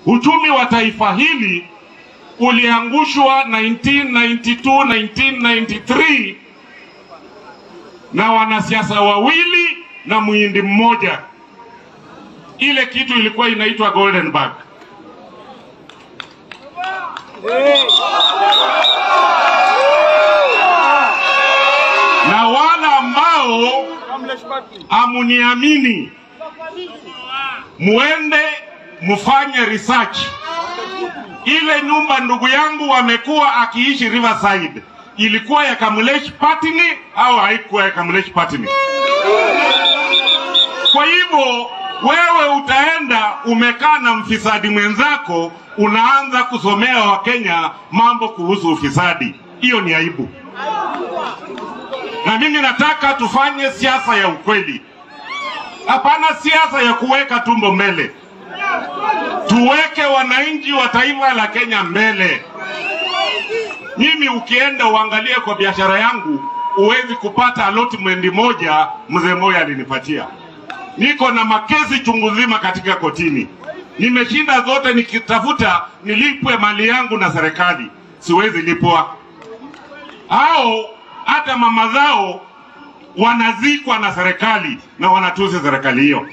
Uchumi wa taifa hili uliangushwa 1992 1993 na wanasiasa wawili na muhindi mmoja. Ile kitu ilikuwa inaitwa Golden Bag. Na wale ambao amuniamini, muende mufanye research. Ile nyumba ndugu yangu amekuwa akiishi Riverside ilikuwa ya Kamulesh Patini au haikuwa ya Kamulesh Patini? Kwa hivyo wewe utaenda umekaa na mfisadi mwenzako, unaanza kusomea Wakenya mambo kuhusu ufisadi. Hiyo ni aibu, na mimi nataka tufanye siasa ya ukweli, hapana siasa ya kuweka tumbo mbele. Tuweke wananchi wa taifa la Kenya mbele. Mimi ukienda uangalie kwa biashara yangu, huwezi kupata allotment moja mzee Moi alinipatia. Niko na makesi chungu nzima katika kotini, nimeshinda zote nikitafuta nilipwe mali yangu na serikali, siwezi lipwa. Hao hata mama zao wanazikwa na serikali na wanatusi serikali hiyo.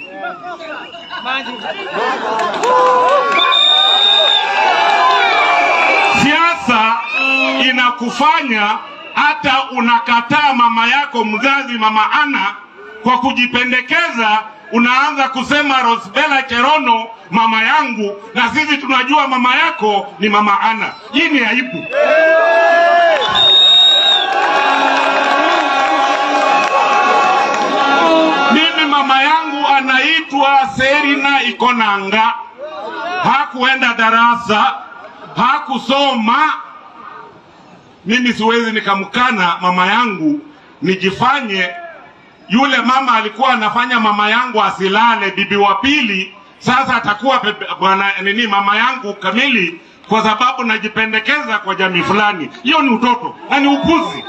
Siasa inakufanya hata unakataa mama yako mzazi, mama Ana, kwa kujipendekeza. Unaanza kusema Rosbella Cherono mama yangu, na sisi tunajua mama yako ni mama Ana. Hii ni aibu. Mimi mama yangu anaitwa Serina Ikonanga, hakuenda darasa, hakusoma. Mimi siwezi nikamkana mama yangu nijifanye yule mama alikuwa anafanya mama yangu asilale, bibi wa pili, sasa atakuwa bebe- bwana nini mama yangu kamili, kwa sababu najipendekeza kwa jamii fulani. Hiyo ni utoto na ni upuzi.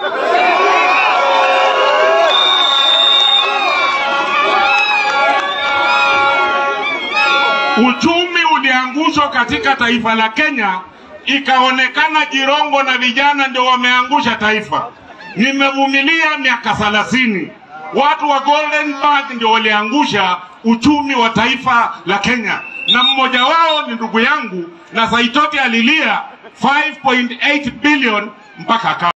Uchumi uliangushwa katika taifa la Kenya, ikaonekana Jirongo na vijana ndio wameangusha taifa. Nimevumilia miaka thelathini. Watu wa Golden Bag ndio waliangusha uchumi wa taifa la Kenya, na mmoja wao ni ndugu yangu, na Saitoti alilia 5.8 billion mpaka aka